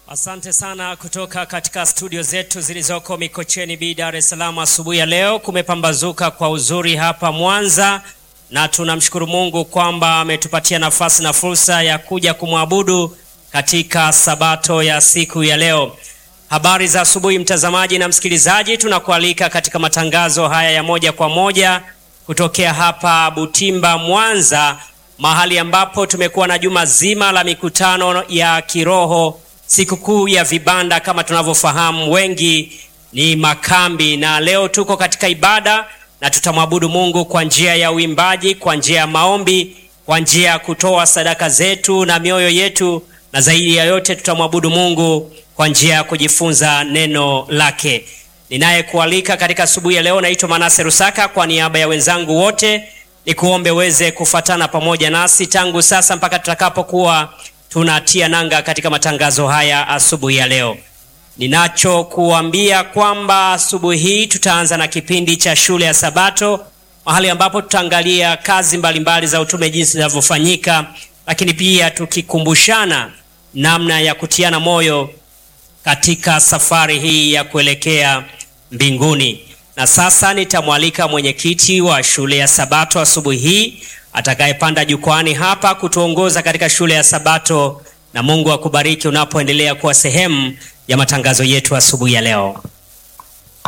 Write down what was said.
Asante sana kutoka katika studio zetu zilizoko Mikocheni B, Dar es Salaam. Asubuhi ya leo kumepambazuka kwa uzuri hapa Mwanza, na tunamshukuru Mungu kwamba ametupatia nafasi na fursa ya kuja kumwabudu katika sabato ya siku ya leo. Habari za asubuhi, mtazamaji na msikilizaji, tunakualika katika matangazo haya ya moja kwa moja kutokea hapa Butimba, Mwanza, mahali ambapo tumekuwa na juma zima la mikutano ya kiroho sikukuu ya vibanda kama tunavyofahamu wengi ni makambi, na leo tuko katika ibada na tutamwabudu Mungu kwa njia ya uimbaji, kwa njia ya maombi, kwa njia ya kutoa sadaka zetu na mioyo yetu, na zaidi ya yote tutamwabudu Mungu kwa njia ya kujifunza neno lake. Ninayekualika katika asubuhi ya leo naitwa Manase Rusaka. Kwa niaba ya wenzangu wote, ni kuombe uweze kufatana pamoja nasi tangu sasa mpaka tutakapokuwa tunatia nanga katika matangazo haya asubuhi ya leo. Ninachokuambia kwamba asubuhi hii tutaanza na kipindi cha shule ya Sabato, mahali ambapo tutaangalia kazi mbalimbali mbali za utume jinsi zinavyofanyika, lakini pia tukikumbushana namna ya kutiana moyo katika safari hii ya kuelekea mbinguni. Na sasa nitamwalika mwenyekiti wa shule ya Sabato asubuhi hii atakayepanda jukwani hapa kutuongoza katika shule ya Sabato, na Mungu akubariki unapoendelea kuwa sehemu ya matangazo yetu asubuhi ya leo.